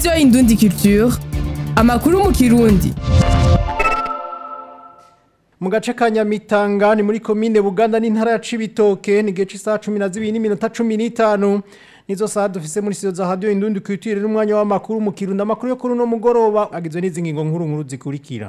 radiyo indundi culture amakuru mu kirundi mu gace ka nyamitanga ni muri komine buganda n'intara ya cibitoke ni gihe cy'isaha cumi na zibiri n'iminota cumi n'itanu nizo saha dufise muri siyo za radiyo indundi kwitwire n'umwanya w'amakuru mu kirundi amakuru yo kuri uno mugoroba agizwe n'izi ngingo nkuru nkuru zikurikira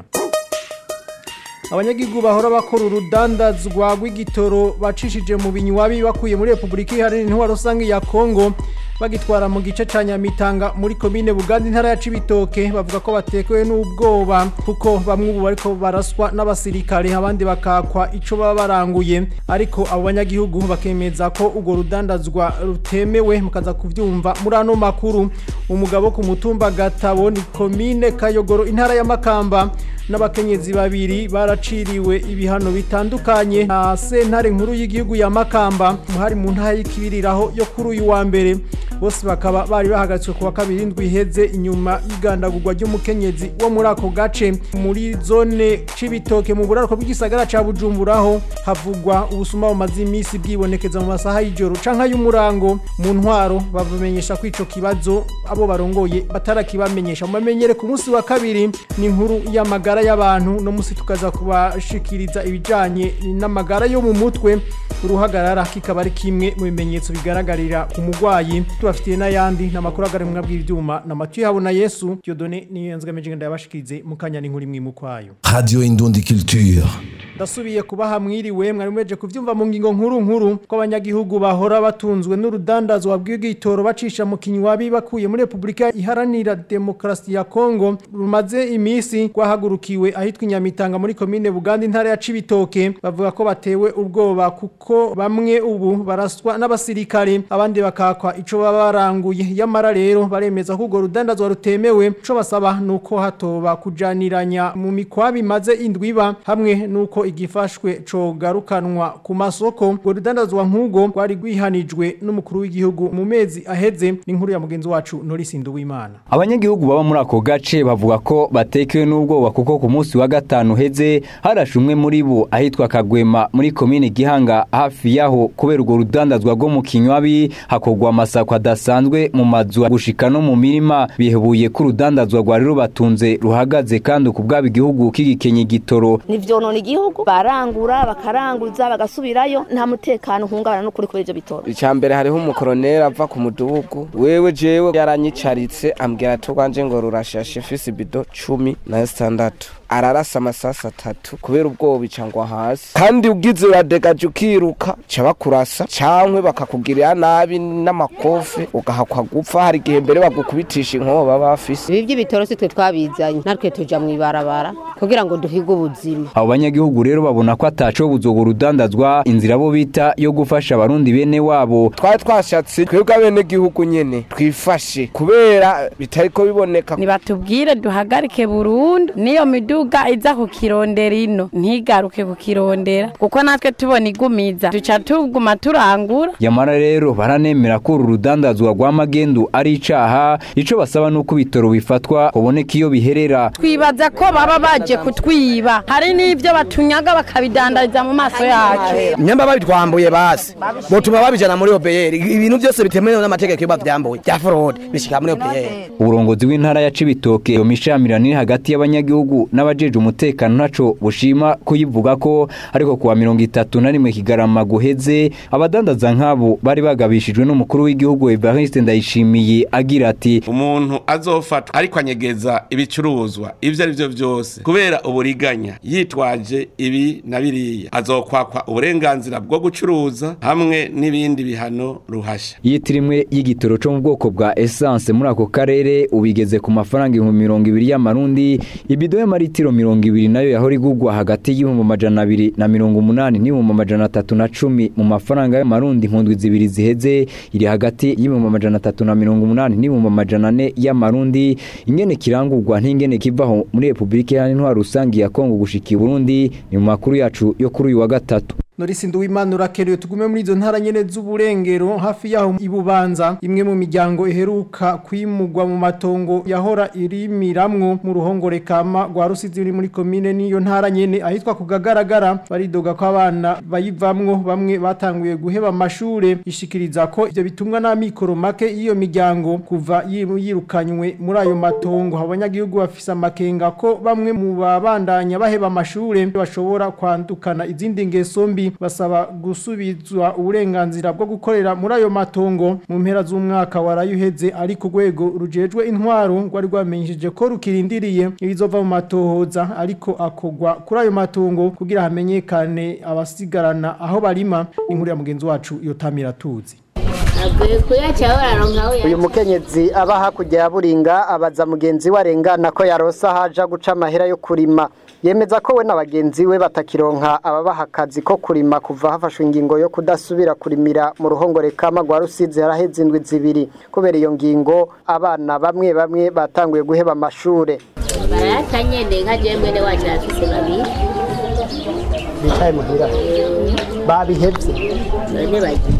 abanyagihugu bahora bakora urudandazwa rw'igitoro bacishije mu binywabi bakuye muri repubulika iharanira intwaro rusange ya kongo bagitwara mu gice ca nyamitanga muri komine buganda intara ya cibitoke bavuga ko batekewe n'ubwoba kuko bamwe ubu bariko baraswa n'abasirikare abandi bakakwa ico baba baranguye ariko abo banyagihugu bakemeza ko urwo rudandazwa rutemewe mukaza kuvyumva muri ano makuru umugabo ku mutumba gatabo ni komine kayogoro intara ya makamba n'abakenyezi babiri baraciriwe ibihano bitandukanye na sentare nkuru y'igihugu ya makamba hari mu ntara y'ikibiriraho yo kuri uyu wa mbere bose bakaba bari bahagaritswe kuwa kabiri indwi iheze inyuma y'igandagurwa ry'umukenyezi wo muri ako gace muri zone c'ibitoke mu buraruko bw'igisagara ca bujumburaho havugwa ubusuma bumaze iminsi bwibonekeza mu masaha y'ijoro canke y'umurango mu ntwaro bamenyesha ko ico kibazo abo barongoye batarakibamenyesha mubamenyere ku munsi wa kabiri ni inkuru y'amagara y'abantu no musi tukaza kubashikiriza ibijanye n'amagara yo mu mutwe uruhagarara kikaba ari kimwe mu bimenyetso bigaragarira ku mugwayi tubafitiye n'ayandi n'amakuru agarimwa bw'ivyuma na Mathieu Habona Yesu Dieudonné niyo nzgamije ngenda yabashikirize mu kanya n'inkuru imwe mu kwayo Radio Indundi Culture. ndasubiye kubaha mwiriwe mwari mumeje kuvyumva mu ngingo nkuru nkuru ko abanyagihugu bahora batunzwe n'urudandazwa bw'igitoro bacisha mu kinywabi bakuye muri Republika iharanira Demokarasi ya Kongo rumaze imisi rwahagurukiwe ahitwa Inyamitanga muri komine Buganda intara ya Cibitoke bavuga ko batewe ubwoba kuko bamwe ubu baraswa n'abasirikare abandi bakakwa ico baba baranguye yamara rero baremeza ko urwo rudandazwa rutemewe ico basaba nuko hatoba kujaniranya mu mikwabi maze indwiba hamwe nuko igifashwe cogarukanwa ku masoko ngo rudandazwa nk'ubwo rwari rwihanijwe n'umukuru w'igihugu mu mezi aheze n'inkuru ya mugenzi wacu Norisi Nduwimana abanyagihugu baba muri ako gace bavuga ko batekewe n'ubwoba kuko ku munsi wa gatanu uheze harashe umwe muri bo ahitwa kagwema muri komine gihanga hafi yaho kubera urwo rudandazwa rwo mu kinywabi hakorwa amasako adasanzwe mu mazu gushika no mu mirima bihebuye ko urudandazwa rwari rubatunze ruhagaze kandi ku bwabo igihugu kigikenye igitoro nivyonona igihugu barangura bakaranguza bagasubirayo nta mutekano uhungabana n'ukuri kuri ivyo bitoro icambere hariho umukoroneri ava ku mudugudu wewe jewe yaranyicaritse ambwira ati rwanje ngo rurashashe fisi bido cumi na sitandatu ararasa amasasi atatu kubera ubwoba icangwa hasi kandi ugize uradegaje ukiruka ca bakurasa cankwe bakakugirira nabi n'amakofe ugahakwa gupfa hari igihe mbere bagukubitisha inkoba baba bafise ibi by'ibitoro si twe twabizanye natwe tuja mu ibarabara kugira ngo duhige ubuzima abo banyagihugu rero babona ko atacobuza urwo rudandazwa inzira bo bita yo gufasha abarundi bene wabo twari twashatse twebwe abenegihugu nyene twifashe kubera bitariko biboneka nibatubwire duhagarike burundu niyo miduga iza kukirondera ino ntigaruke kukirondera kuko natwe tubona igumiza duca tuguma turangura yamara rero baranemera ko uru rudandazwa rwa magendu ari icaha ico basaba nuko ibitoro bifatwa kuboneka iyo biherera twibaza ko baba baje kutwiba hari n'ivyo batunyaga bakabidandariza mu maso yacu nyamba babitwambuye basi botuma babijana muri OBR ibintu byose bitemewe n'amategeko yo bavyambuye bya fraud bishika muri OBR uburongozi w'intara ya Cibitoke yo mishamirano iri hagati y'abanyagihugu n'abajeje umutekano ntaco bushima kuyivuga ko ariko kuwa mirongo itatu na rimwe kigarama guheze abadandaza nk'abo bari bagabishijwe n'umukuru w'igihugu Evariste Ndayishimiye agira ati umuntu azofatwa ariko anyegeza ibicuruzwa ivyo ari vyo vyose kubera uburiganya yitwaje ibi na biriya azokwakwa uburenganzira bwo gucuruza hamwe n'ibindi bihano ruhasha yitirimwe y'igitoro cyo mu bwoko bwa essence muri ako karere ubigeze ku mafaranga ibihumbi mirongo ibiri y'amarundi ibido y'amaritiro mirongo ibiri nayo yahora igugwa hagati y'ibihumbi amajana abiri na mirongo umunani n'ibihumbi amajana atatu na cumi mu mafaranga y'amarundi nkundwi zibiri ziheze iri hagati y'ibihumbi amajana atatu na mirongo umunani n'ibihumbi amajana ane y'amarundi ingene kirangurwa n'ingene kivaho muri repubulika iharanira intwaro rusange ya kongo gushika i burundi ni mu makuru yacu yo kuri uyu wa gatatu Norisi Nduwimana urakerewe tugume muri izo ntara nyene z'uburengero hafi yaho ibubanza imwe mu miryango iheruka kwimugwa mu matongo yahora irimiramwo mu ruhongore kama rwa Rusizi ruri muri komine niyo ntara nyene ahitwa kugagaragara baridoga ko abana bayivamwo bamwe batanguye guheba amashure ishikiriza ko ivyo bitumwa n'amikoro make y'iyo miryango kuva yiru- yirukanywe muri ayo matongo abanyagihugu bafise amakenga ko bamwe mu babandanya baheba amashure bashobora kwandukana izindi ngeso mbi basaba gusubizwa uburenganzira bwo gukorera muri ayo matongo mu mpera z'umwaka warayuheze ari ku rwego rujejwe intwaro rwari rwamenyesheje ko rukirindiriye ibizova mu matohoza ariko akogwa kuri ayo matongo kugira hamenyekane abasigarana aho barima inkuru ya mugenzi wacu yotamira tuzi avuye kuyaca bararonka we uyu mukenyezi aba hakurya ya buringa abaza mugenzi we arengana ko yarosa haja guca amahera yo kurima yemeza ko we na bagenzi we batakironka ababaha akazi ko kurima kuva hafashwe ingingo yo kudasubira kurimira mu ruhongore kama rwa rusizi haraheze indwi zibiri kubera iyo ngingo abana bamwe bamwe batanguye guheba amashure barayata nyene nka jewe mwene wacu arafise babiri bicaye muhira babihevye none bagiye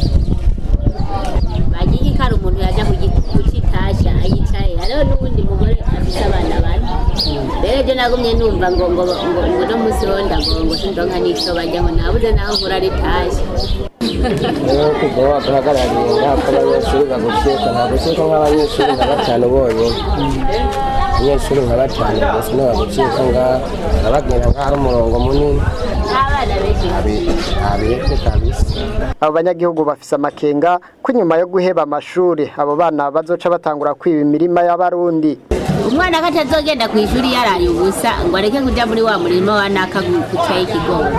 bagiye ko ari umuntu yaja kucitasha ayicaye hariho n'uwundi mugore afise abana bane rero je nagumye numva ngo ngo ngo ngo no musi ronda ngo ngo sindonka n'ico barya ngo nabuze naho nkura ritasha rero kuva waduhagarariye ntabwo abanyeshuri bagukeka ntabwo ukeka nk'abanyeshuri nka batanu bonyine abanyeshuri nka batanu gusa ntibagukeka ngaha urababwira nk'aho ari umurongo munini n'abana benshi abihebye kabisa abo banyagihugu bafise amakenga ko inyuma yo guheba amashure abo bana bazoca batangura kwiba imirima y'abarundi umwana ko atazogenda ku ishuri yaraye ubusa ngo areke kuja muri wa murima wa naka gucaye ikigori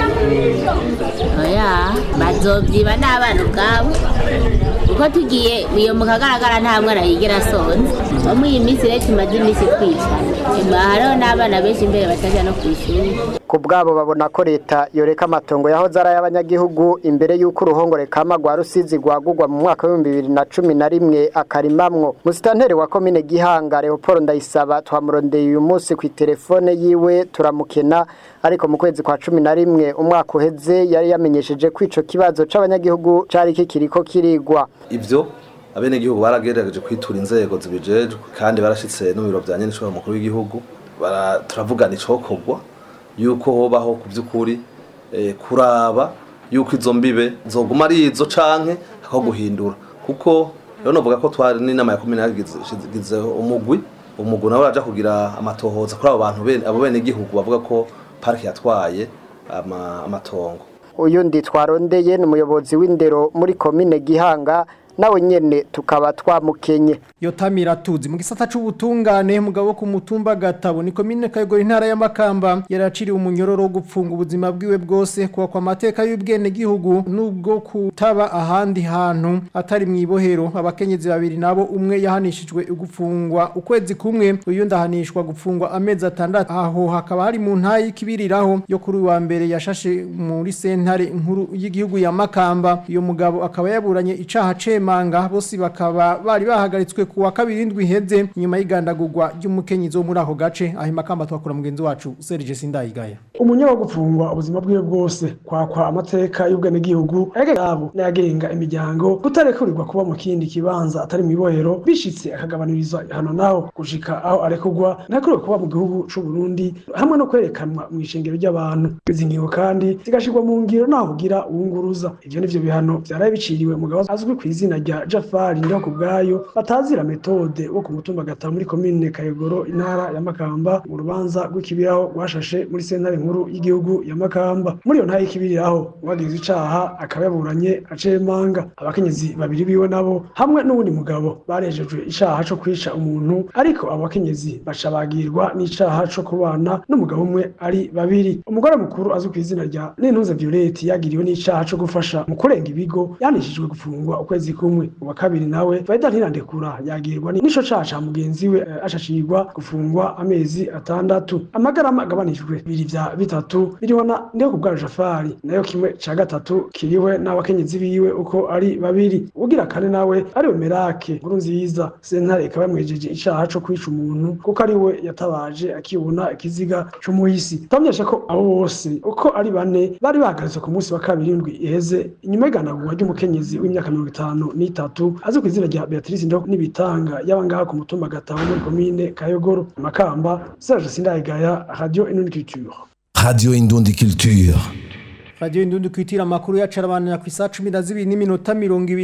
oya bazovyiba n'abana ubwabo uko tugiye iyo mu kagaragara nta mwana yigera asonza no muri iyi minsi rero tumaze iminsi twicara nyuma hariho n'abana benshi imbere bataja no ku ishuri ku bwabo babona ko leta yoreka amatongo yahoze ari ay'abanyagihugu imbere y'uko uruhongore kama rwa rusizi rwagurwa mu mwaka w'ibihumbi bibiri na cumi na rimwe akarimamwo musitanteri wa komine gihanga leopold ndayisaba twamurondeye uyu munsi ku itelefone yiwe turamukena ariko mu kwezi kwa cumi na rimwe umwaka uheze yari yamenyesheje ko ico kibazo c'abanyagihugu cari kikiriko kirigwa ivyo abenegihugu baragerageje kwitura inzego zibijejwe kandi barashitse no mu biro vya nyenishobora mukuru w'igihugu bara- turavugana icokorwa yuko hobaho ku by'ukuri eh, kuraba yuko izo mbibe zoguma ari izo canke aho guhindura kuko rero novuga ko twari n'inama ya komine yagize umugwi umugwi nawe uraja kugira amatohoza kuri abo bantu bene abo bene gihugu bavuga ko parike yatwaye ama- amatongo uyundi twarondeye ni umuyobozi w'indero muri komine gihanga nawe nyene tukaba twamukenye yotamira tuzi mu gisata c'ubutungane mugabo ku mutumba gatabo ni komine kayogora intara y'amakamba yaraciriwe umunyororo wo gupfunga ubuzima bwiwe bwose kuwa kwa mateka y'ubwene gihugu nubwo kutaba ahandi hantu atari mu ibohero abakenyezi babiri nabo umwe yahanishijwe gufungwa ukwezi kumwe uyundi ahanishwa gupfungwa amezi atandatu aho hakaba hari mu ntayi y'ikibiriraho yo kuri uyu wa mbere yashashe muri sentare nkuru y'igihugu ya makamba uyo mugabo akaba yaburanye icaha cemanga bose bakaba bari bahagaritswe ku wa kabiri indwi iheze inyuma y'igandagurwa ry'umukenyezi wo muri ako gace aho makamba twakura mugenzi wacu Serge Sindayigaya umunyoro wo gupfungwa ubuzima bwiwe bwose kwakwa amateka y'ubwenegihugu ayagenga yabo n'ayagenga imiryango kutarekurirwa kuba mu kindi kibanza atari mu ibohero bishitse akagabanyirizwa hano naho gushika aho arekurwa ntakuriwe kuba mu gihugu c'u Burundi hamwe no kwerekanwa mu ishengero ry'abantu izi ngingo kandi zigashirwa mu ngiro naho kugira uwunguruza ivyo nivyo bihano vyaraye biciriwe mugabo azwi ku izina rya Jafari ndiho ku bwayo batazira metode wo ku mutumba gatanu muri komine Kayogoro intara ya Makamba mu rubanza rw'ikibiraho rwashashe muri sentare nkuru y'igihugu ya Makamba muri iyo ntara y'ikibiriraho uwagize icaha akaba yaburanye acemanga abakenyezi babiri biwe nabo hamwe n'uwundi mugabo barejejwe icaha co kwica umuntu ariko abo bakenyezi baca bagirwa n'icaha co kubana n'umugabo umwe ari babiri umugore mukuru azwi ku izina rya Nintuze Violette yagiriwe n'icaha co gufasha mu kurenga ibigo yanishijwe gufungwa ukwezi kumwe uwa kabiri nawe Vaida Ntirandekura yagirwa n'ico caha ca mugenzi we eh, ashashirwa gufungwa amezi atandatu amagarama agabanijwe bibiri vya bitatu biriho na ndiho kubwa Jafari nayo kimwe ca gatatu kiriwe n'abakenyezi biwe uko ari babiri ugira kane nawe ari we Merake nkuru nziza sentare ikaba yamwejeje icaha co kwica umuntu kuko ari we yatabaje akibona ikiziga c'umuhisi tamyesha ko abo bose uko ari bane bari bahagaritswe ku munsi wa kabiri w'indwi iheze inyuma y'iganagurwa ry'umukenyezi w'imyaka mirongo itanu n'itatu azwi ku izina rya Beatrice Ndo n'ibitanga yaba ngaha ku mutumba Gatabo muri komine Kayogoro Makamba Serge Sindayigaya Radio Inuniculture Radio Indundi Culture. Radio Indundi kwitira makuru yacarabana ku isa 12 n'iminota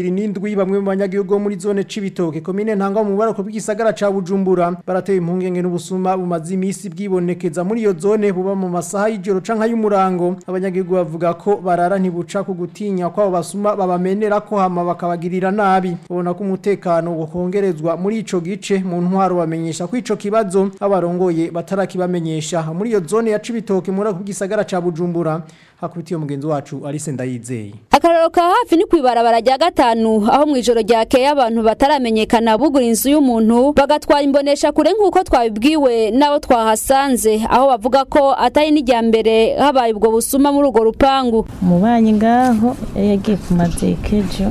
27 bamwe mu banyagihugu bo muri zone cibitoke komine ntanga mu barako bw'igisagara ca Bujumbura barateye impungenge n'ubusuma bumaze imisi bwibonekeza muri iyo zone buba mu masaha y'ijoro canka y'umurango abanyagihugu bavuga ko barara ntibuca ku gutinya ko abo basuma babamenera ko hama bakabagirira nabi ubona ko umutekano wokongerezwa muri ico gice mu ntwaro bamenyesha ko ico kibazo abarongoye batarakibamenyesha muri iyo zone ya cibitoke muri ako bw'igisagara ca Bujumbura hakubitiye mugenzi wacu Alice Ndayizeye akararo ka hafi ni kwibarabara rya gatanu aho mu ijoro ryakeye abantu bataramenyekana bugura inzu y'umuntu bagatwara imbonesha kure nk'uko twabibwiwe n'abo twahasanze aho bavuga ko atari n'ijya mbere habaye ubwo busuma muri urwo rupangu umubanyi ngaho yari yagiye ku mazekejo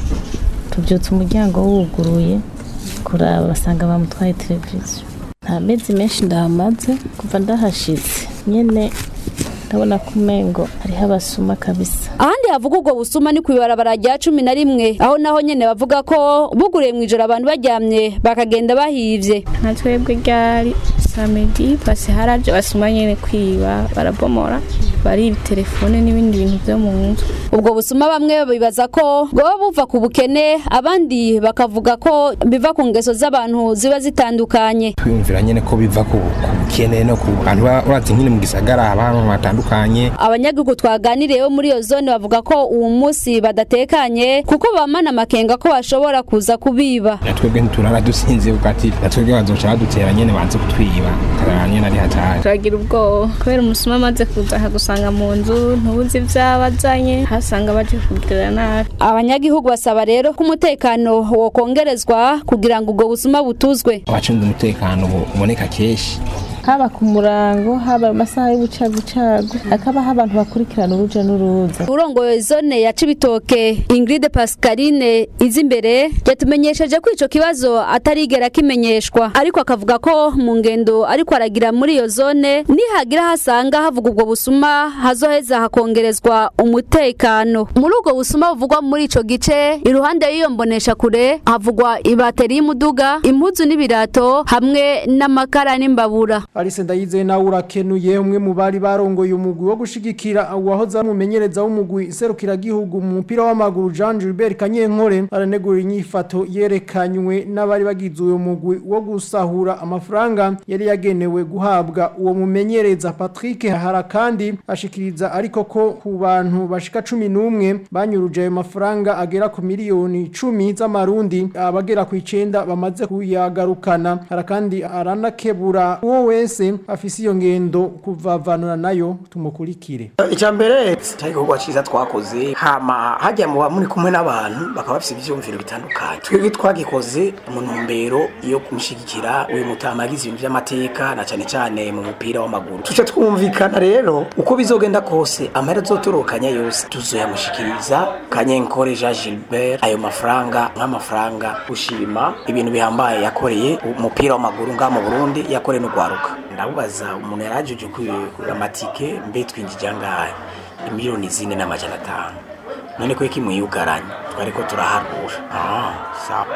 tubyutse umuryango wuguruye kuraba basanga bamutwaye televiziyo nta mezi menshi ndahamaze kuva ndahashitse nyene ndabona ko umengo hariho abasuma kabisa ahandi havuga ubwo busuma ni ku ibarabara rya cumi na rimwe aho naho nyene bavuga ko buguriye mu ijoro abantu baryamye bakagenda bahivye nka twebwe ryari samedi pasi haraje basuma nyene kwiba barabomora bari telefone n'ibindi bintu byo mu nzu ubwo busuma bamwe bibaza ko bwoba buva ku bukene abandi bakavuga ko biva ku ngeso z'abantu ziba zitandukanye twiyumvira nyene ko biva ku ku bukene no ku bantu ba- urazi nyine mu gisagara haba ahantu hatandukanye abanyagihugu twaganiriye bo muri iyo zone bavuga ko uwo munsi badatekanye kuko bamana amakenga ko bashobora kuza kubiba na twebwe ntiturara dusinze kuko ati na twebwe bazoca badutera nyene banze kutwiba karara nyene ari hatari turagira ubwoba kubera umusuma amaze kuza akagusanga mu nzu ntubuzi ivyabazanye hasanga baje kugirira nabi abanyagihugu basaba rero ko umutekano wokongerezwa kugira ngo ubwo busuma butuzwe abacunze umutekano bu- uboneka kenshi haba ku murango haba amasaha y'ubucagucagu hakabaho abantu bakurikirana uruja n'uruza urongoye zone ya cibitoke ingrid pascaline izi imbere yatumenyesheje ko ico kibazo atarigera kimenyeshwa ariko akavuga ko mu ngendo ariko aragira muri iyo zone nihagira hasanga havuga ubwo busuma hazoheza hakongerezwa umutekano muri ubwo busuma buvugwa muri ico gice iruhande y'iyo mbonesha kure havugwa ibateri y'umuduga impuzu n'ibirato hamwe n'amakara n'imbabura Alice Ndayizeye nawe urakenuye umwe mu bari barongoye umugwi wo gushigikira uwahoze ari umumenyereza w'umugwi serukira gihugu mu mupira w'amaguru Jean Gilbert Kanyenkore aranegura inyifato yerekanywe n'abari bagize uwo mugwi wo gusahura amafaranga yari yagenewe guhabwa uwo mumenyereza Patrick Harakandi ashikiriza ariko ko ku bantu bashika 11 banyuruje ayo mafaranga agera ku miliyoni 10 z'amarundi abagera ku 9 bamaze kuyagarukana Harakandi aranakebura uwo wese afise iyo ngendo kuvavanura nayo tumukurikire icya mbere cyari igikorwa cyiza twakoze hama hajya mu muri kumwe n'abantu bakaba bafite ibyumviro bitandukanye twebwe twagikoze mu ntumbero yo kumushyigikira uyu mutama agize ibintu by'amateka na cyane cyane mu mupira w'amaguru tuce twumvikana rero uko bizogenda kose amahera azotorokanya yose tuzoyamushyikiriza kanyenkore jean gilbert ayo mafaranga nk'amafaranga gushima ibintu bihambaye yakoreye umupira w'amaguru ngaha mu burundi yakoreye n'urwaruka ndabubaza umuntu yari ajeje kugura amatike mbe twinjije angahe imiliyoni zine n'amajana atanu none ko kimwiyugaranye twari ko turaharura ah sawa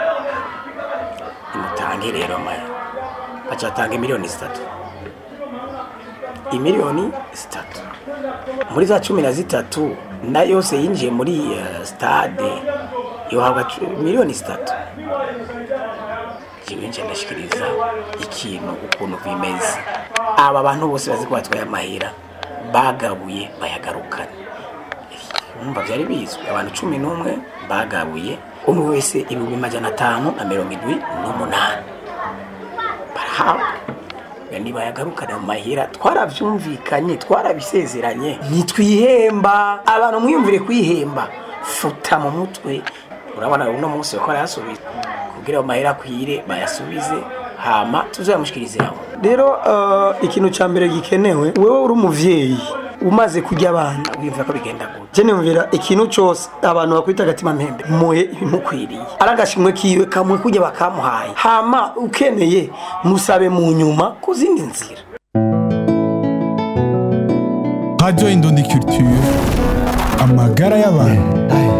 imutange rero maya aca atanga imiliyoni zitatu imiliyoni zitatu muri za cumi na zitatu na yose yinjiye muri uh, stade yohabwa cu- miliyoni zitatu jewe nje ndashikiriza ikintu ukuntu bimeze aba bantu bose bazi ko batwaye amahera bagabuye bayagarukana umva byari bizwi abantu cumi n'umwe bagabuye umwe wese ibihumbi majana atanu na mirongo indwi n'umunani barahabwa Nga nibayagarukana mu mahera twarabyumvikanye twarabisezeranye ntitwihemba abantu mwiyumvire kwihemba futa mu mutwe urabona uno munsi bako barayasubiza kugira ngo mahera akwire bayasubize hama tuzayamushikirize aho rero uh, ikintu ca mbere gikenewe wewe uri umuvyeyi umaze kurya abana wiyumvira ko bigenda gute je niyumvira ikintu cose abantu bakwita agatima mpembe muhe ibimukwiriye ari agashimwe kiwe kamwe kurya bakamuhaye hama ukeneye musabe mu nyuma ku zindi nzira Radio Indundi Culture amagara y'abantu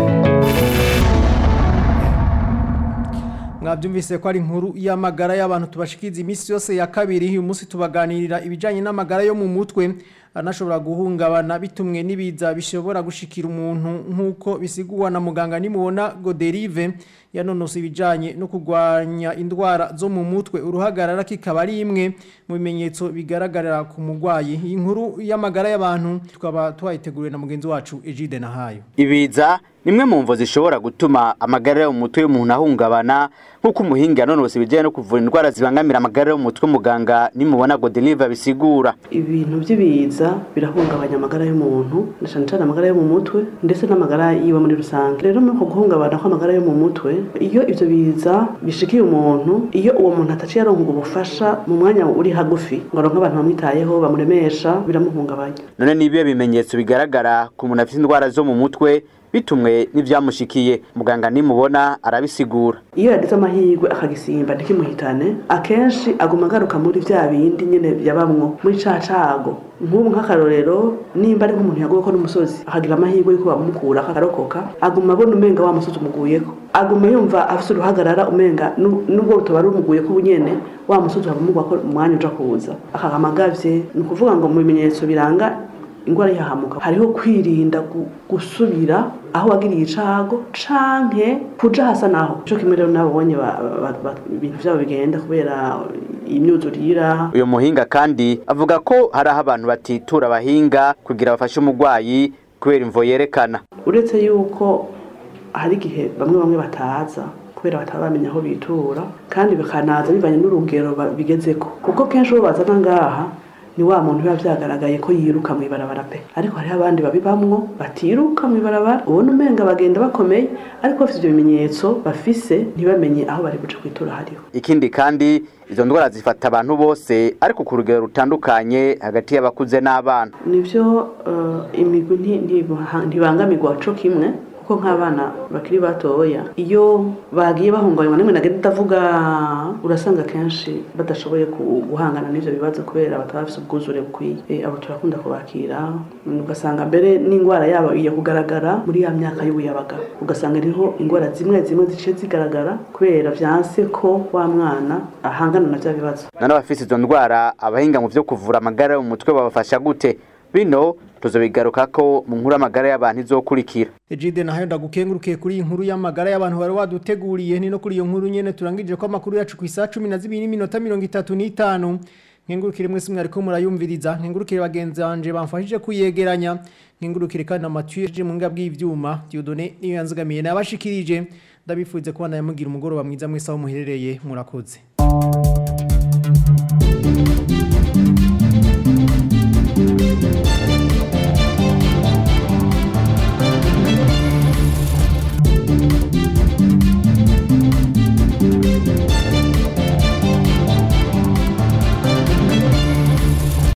mwabyumvise ko ari inkuru y'amagara y'abantu tubashikiza iminsi yose ya kabiri uyu munsi tubaganirira ibijyanye n'amagara yo mu mutwe anashobora guhungabana bitumwe n'ibiza bishobora gushikira umuntu nk'uko bisigurwa na muganga nimubona goderive yanonose ibijyanye no kurwanya indwara zo mu mutwe uruhagarara kikaba ari imwe mu bimenyetso bigaragarira ku murwayi iyi nkuru y'amagara y'abantu tukaba twayiteguriwe na mugenzi wacu ejide nahayo ibiza nimwe mu mvo zishobora gutuma amagara yo mu mutwe y'umuntu ahungabana nk'uko umuhinga yanonose ibijyanye no kuvura indwara zibangamira amagara yo mu mutwe muganga nimubona goderive bisigura ibintu by'ibiza birahungabanya amagara y'umuntu na cyane cyane amagara yo mu mutwe ndetse n'amagara yiwe muri rusange rero muri uko guhungabana kw'amagara yo mu mutwe iyo ibyo biza bishikiye umuntu iyo uwo muntu ataciye aronka ubufasha mu mwanya uri hagufi ngo aronke abantu bamwitayeho bamuremesha biramuhungabanya none nibiyo bimenyetso bigaragara ku muntu afite indwara zo mu mutwe bitumwe n'ivyamushikiye muganga nimubona arabisigura iyo yagize amahirwe akagisimba ntikimuhitane akenshi aguma agaruka muri vya bindi nyene yabamwo muri ca cago nk'ubu nk'akarorero nimba ari nk'umuntu yaguye ko n'umusozi akagira amahirwe yuko bamukura akarokoka aguma abona umenga wa musozi umuguyeko aguma yumva afise uruhagarara umenga nubwo butoba rumuguyeko ubunyene wa musozi wabumugwa ko umwanya uja kuza akagama agavye ni ukuvuga ngo mu bimenyetso biranga ingwara yahamuka hariho kwirinda gusubira aho wagiriye icago canke kuja hasa naho ico kimwe rero nabonye ibintu vyabo bigenda kubera imyuzurira uyu muhinga kandi avuga ko hari aho abantu batitura abahinga kugira bafashe umurwayi kubera imvo yerekana uretse yuko hari igihe bamwe bamwe bataza kubera bataba bamenya aho bitura kandi bikanaza bivanye n'urugero bigezeko kuko kenshi uwo bazana ngaha ni wa muntu biba byagaragaye ko yiruka mu ibarabara pe ariko hariho abandi babibamwo batiruka mu ibarabara ubona umenga bagenda bakomeye ariko bafite ibyo bimenyetso bafise ntibamenye aho bari buce kwitura hariho ikindi kandi izo ndwara zifata abantu bose ariko ku rugero rutandukanye hagati y'abakuze n'abana nivyo uh, imigwi ntibangamirwa co kimwe kuko nk'abana bakiri batoya iyo bagiye bahungabanywa nimwe nagenda ndavuga urasanga kenshi badashoboye guhangana n'ivyo bibazo kubera bataba bafise ubwuzure bukwiye abo turakunda kubakira ugasanga mbere n'indwara yabo iyo kugaragara muri ya myaka y'ubuyabaga ugasanga iriho indwara zimwe zimwe ziciye zigaragara kubera vyanse ko wa mwana ahangana na vya bibazo none abafise izo ndwara abahinga mu vyo kuvura amagara yo mu mutwe babafasha gute bino tuzobigaruka ko mu nkuru y'amagara y'abantu izokurikira Ejide nahayo ndagukengurukiye kuri iyi nkuru y'amagara y'abantu bari waduteguriye ni no kuri iyo nkuru nyene turangije ko amakuru yacu ku isaha 12 n'iminota 35 nkengurukire mwese mwariko murayumviriza nkengurukire bagenzi banje bamfashije kuyegeranya nkengurukire kandi na Mathieu mu nga bw'ivyuma Dieudonné niyo yanzigamiye nabashikirije ndabifuze kubana yamugira umugoroba mwiza mwese aho muherereye murakoze